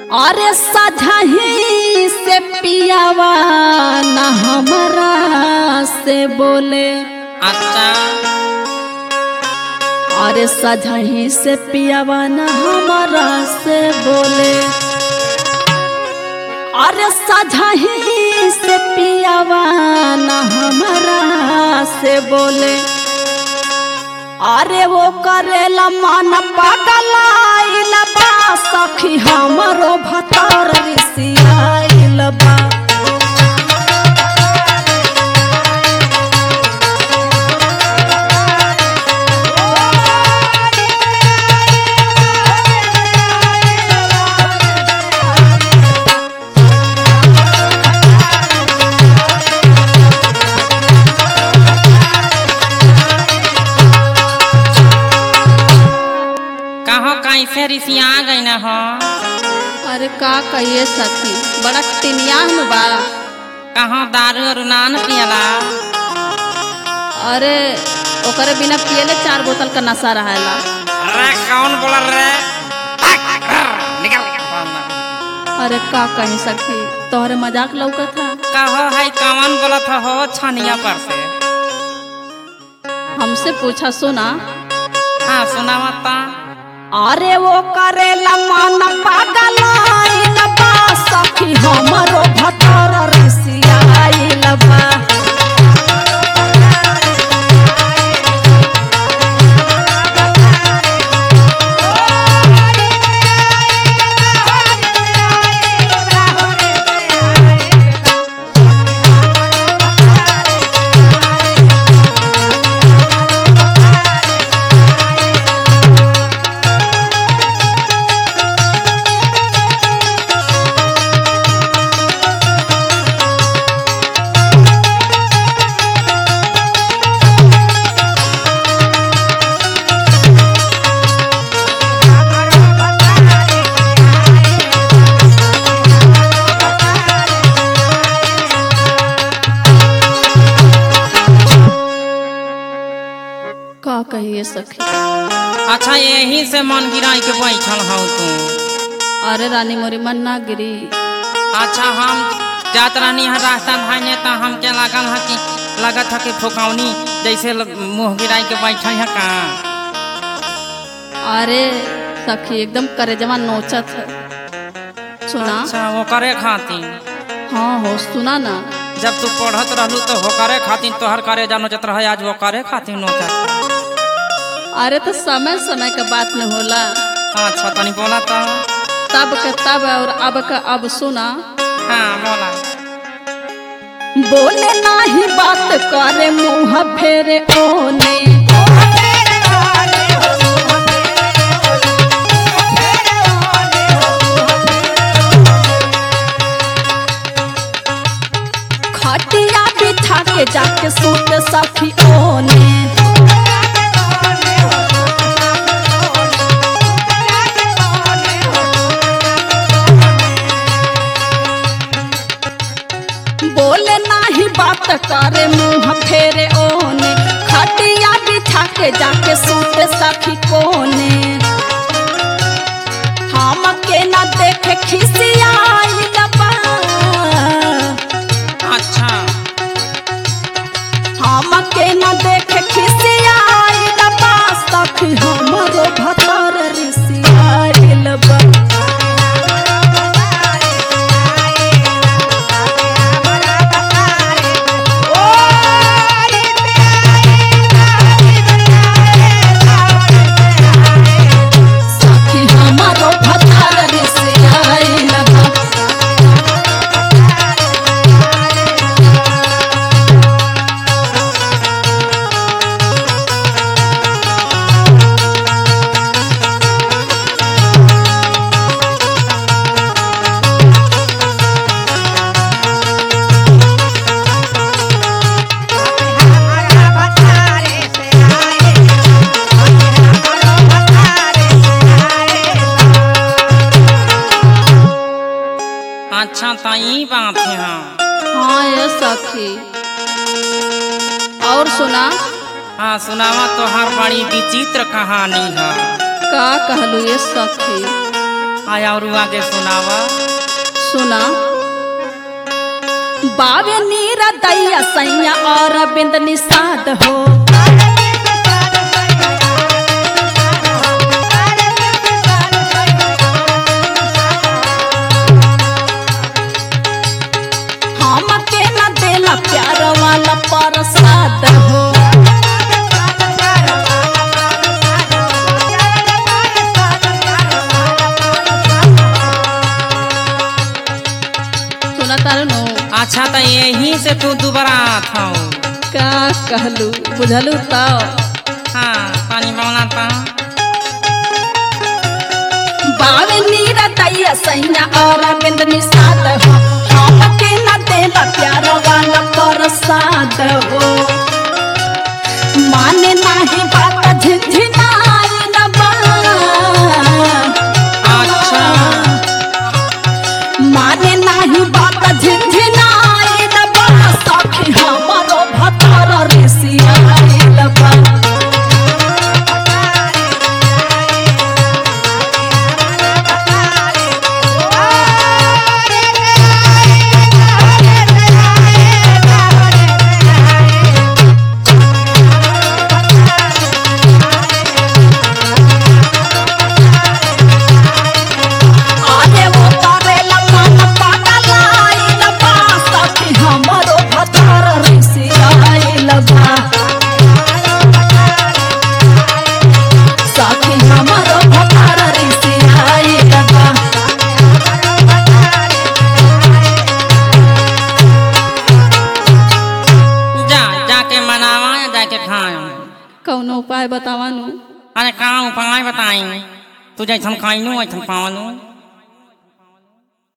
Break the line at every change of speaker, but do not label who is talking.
अरे सजही से पियावा न हमरा से बोले
अच्छा
अरे सजही से पियावा न हमरा से बोले अरे सजही से पियावा न हमरा से बोले अरे वो करेला मन पगलाइल बा सखी हमरो भतर रिसियाइल बा
कहो कैसे रिसिया गई न हो
अरे का कहिए सखी बड़ा टिनियान बा
कहो दारू और नान पियला
अरे ओकरे बिना पियले चार बोतल का नशा रहेला
अरे कौन बोल रे निकल
अरे का कहीं सखी तोहरे मजाक लौकत था
कहो है कौन बोलत हो छनिया पर से
हमसे पूछा सुना
हाँ सुना मत
अरे वो करेला मन पगलाइल बा सखी हमरो भतर रिसियाइल बा का कहिए सखी
अच्छा यही से मन गिराई के बैठल हूँ तू
अरे रानी मोरी मन ना गिरी
अच्छा हम जात रहनी है रास्ता भाईने तो हमके लागल है कि लगत है कि फुकौनी जैसे ल- मुँह गिराई के बैठल है का
अरे सखी एकदम करेजवा नोचत है सुना
अच्छा वो करे खातिर
हाँ हो सुना ना
जब तू पढ़त रहलू तो हो करे खातिर तोहर करे जा नोचत रहे आज वो करे खातिर नोचत
अरे तो समय समय के बात न होला
अच्छा तनी बोला तो
तब के तब और अब का अब सुना
हाँ बोला
बोले नाही बात करे मुंह फेरे ओने खटिया बिछा के जाके सूत सखी ओने बोले नाही बात करे मुंह फेरे ओने खटिया बिछा के जाके सूते सखी कोने हम के ना देखे खिसियाई बा
अच्छा
हम के ना देखे खिसियाई बा सखी हमरो भतर रिसियाई बा सखी हमारो भतर रिसियाई बा
अच्छा तो ई बात है हाँ
हाँ ये सखी और सुना
हाँ सुनावा तोहार बड़ी विचित्र कहानी है
का कहलू ये सखी
आया और आगे सुनावा
सुना बावे नीरा दैया सैया और बिंद निषाद हो हम के न देला प्यार वाला प्रसाद हो सुना तारू नु
अच्छा तो यही से तू दोबारा था
का कहलू बुझलू तो
हाँ पानी बना था
बावे नीरा दैया सैया और बिंद निषाद हो हम के न देला प्यार वाला प्रसाद हो माने नाही बात झिझिनाई न बा
अच्छा
माने नाही बात झिझिनाई न बा सखी हमरो भतर ऋषियाई न बा आरे वो करेला मन पागलाई न बा सखी हमरो भतर ऋषियाई न बा सखी हमरो भतर ऋषियाई न बा
जा जाके मनावा या जाके खाए
कौनो उपाय बतावानु
अरे का उपाय बताई तू जैसन खाइनू वैसन पावनू